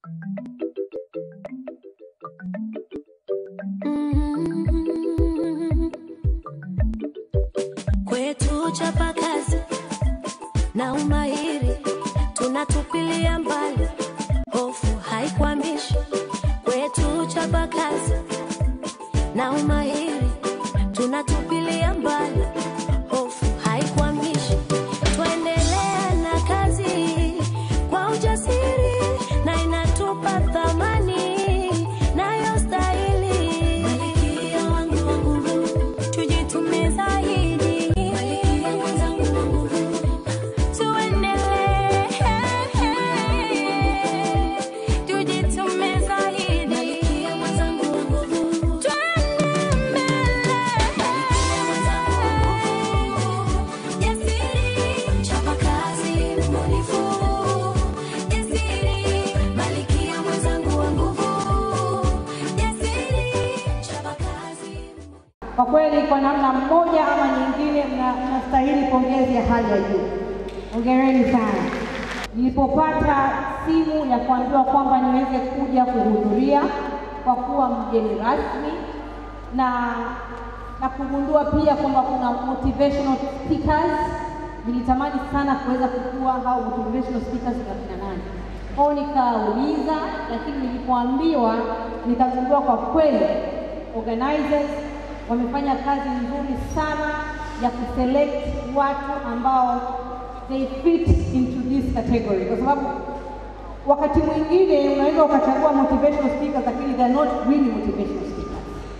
Mm. Kwetu chapa kazi na umahiri tunatupilia mbali, hofu haikwamishi. Kwetu chapa kazi na umahiri tunatupilia mbali, hofu haikwamishi. Twaendelea na kazi kwa ujasiri na inatupa thamani nayo stahili. Malkia wangu wa nguvu, tujitume zaidi. Malkia mwenzangu wa nguvu, tuendelee. Tujitume zaidi. Malkia mwenzangu wa nguvu, tuende mbele. Malkia mwenzangu wa nguvu, jasiri, chapa kazi, mbunifu. Jasiri, malkia mwenzangu wa nguvu. Jasiri, chapa kazi. Kwa kweli kwa namna mmoja ama nyingine mna- mnastahili pongezi ya hali ya juu. Hongereni sana. Nilipopata simu ya kuambiwa kwamba niweze kuja kuhudhuria kwa kuwa mgeni rasmi na na kugundua pia kwamba kuna motivational speakers, nilitamani sana kuweza kujua hao motivational speakers ni wakina nani. Kwao nikauliza, lakini nilipoambiwa nikagundua kwa kweli organizers wamefanya kazi nzuri sana ya kuselect watu ambao they fit into this category, kwa sababu wakati mwingine unaweza ukachagua motivational speakers lakini they are not really motivational speakers.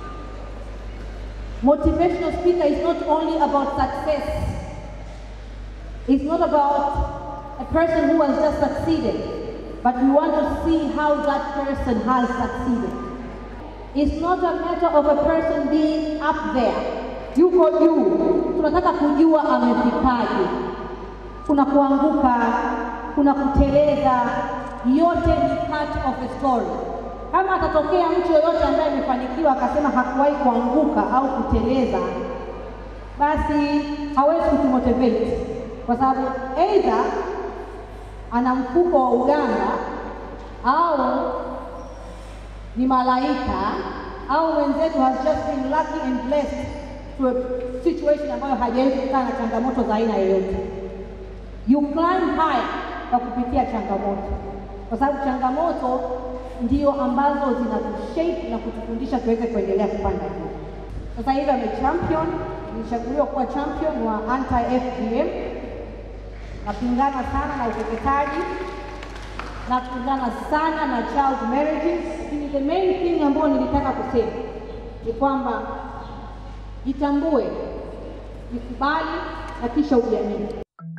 Motivational speaker is not only about success. It's not about a person who has just succeeded, but we want to see how that person has succeeded. It's not a matter of a person being up there. Yuko juu. Tunataka kujua amefikaje. Kuna kuanguka, kuna kuteleza, yote ni part of a story. Kama atatokea mtu yoyote ambaye amefanikiwa akasema hakuwahi kuanguka au kuteleza, basi hawezi kutumotivate kwa sababu either ana mfuko wa uganga au ni malaika au mwenzetu has just been lucky and blessed to a situation ambayo hajawahi kukutana na changamoto za aina yoyote. You climb high kwa kupitia changamoto, kwa sababu changamoto ndio ambazo zinatushape na kutufundisha tuweze kuendelea kupanda juu. Sasa hivi ame champion, nilichaguliwa kuwa champion wa anti FGM. Napingana sana na ukeketaji, napingana sana na child marriages. Lakini the main thing ambayo nilitaka kusema ni kwamba jitambue, jikubali na kisha ujiamini.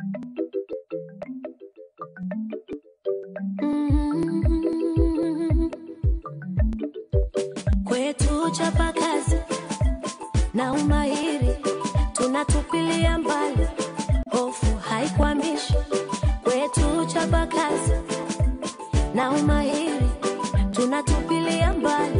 Mm. Kwetu chapa kazi na umahiri tunatupilia mbali, hofu haikwamishi. Kwetu chapa kazi na umahiri tunatupilia mbali,